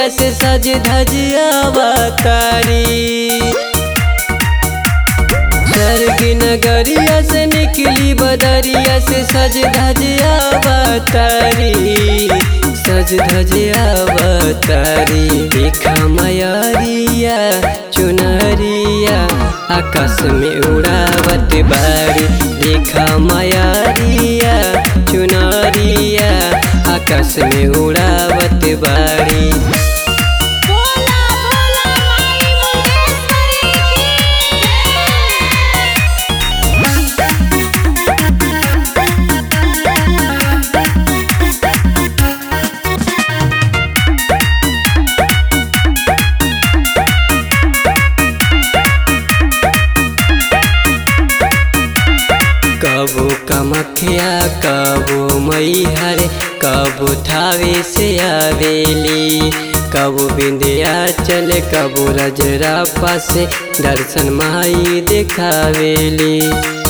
से सज धज अवतारी स्वर्ग नगरिया से निकली बदरिया से सज धज अवतारी सज धज अवतारी देखा मयरिया चुनरिया आकाश में उड़ावत बारी देखा मयरिया चुनरिया आकाश में उड़ावत बारी बोला बोला माई मुंडेश्वरी कबो कमखिया कबो मैहर कबो थावे से आवेली कबो बिंदिया चल कबो रजरापा से दर्शन माई देखावेली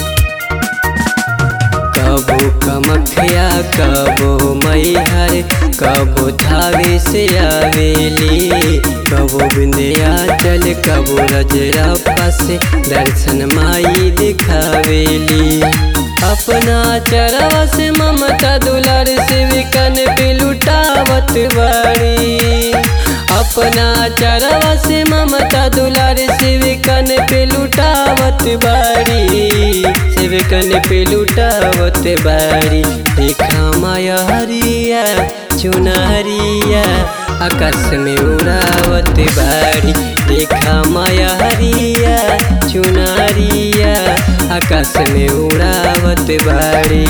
कबो कमखिया कबो मैहर कबो थावे से आवेली कबो बिंदिया चल कबो रजरापा से दर्शन माई दिखावेली अपना चरवा से ममता दुलार से विकन पे लुटावत बाड़ी अपना चरवा से ममता दुलार से विकन पे लुटावत बाड़ी से विकन पे लुटावत बाड़ी देखा माया हरिया चुनहरिया आकाश में उड़ावत बाड़ी देखा माया हरिया चुनहरिया आकाश में उड़ावत बाड़ी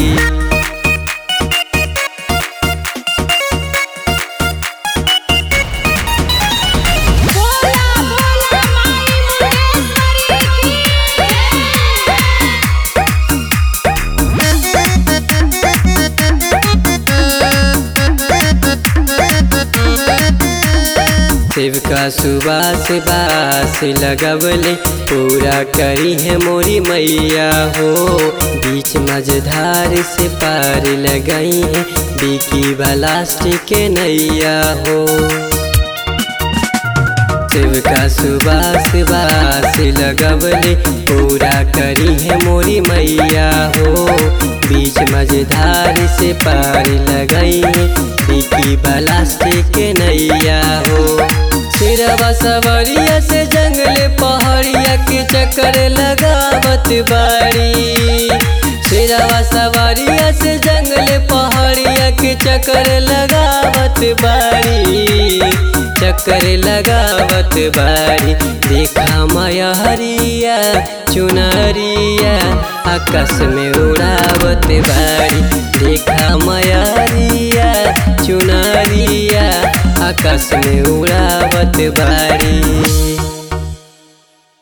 बोला बोला माई मुंडेश्वरी शिवका सुबास बास लगवले पूरा करी है मोरी मैया हो बीच मझधार से पार लगाई है बिकी बलास्टिक के नैया हो शिवका सुबास बास लगवले पूरा करी है मोरी मैया हो बीच मझधार से पार लगाई है बिकी बलास्टिक के नैया हो सिरवा सवरिया से जंगल पहाड़िया के चक्कर लगावत बाड़ी सिरवा सवरिया से जंगल पहाड़िया के चक्कर लगावत बाड़ी चक्कर लगावत बाड़ी देखा माया हरिया चुनरिया आकाश में उड़ावत बाड़ी देखा माया हरिया चुनरिया आकाश में उड़ावत बाड़ी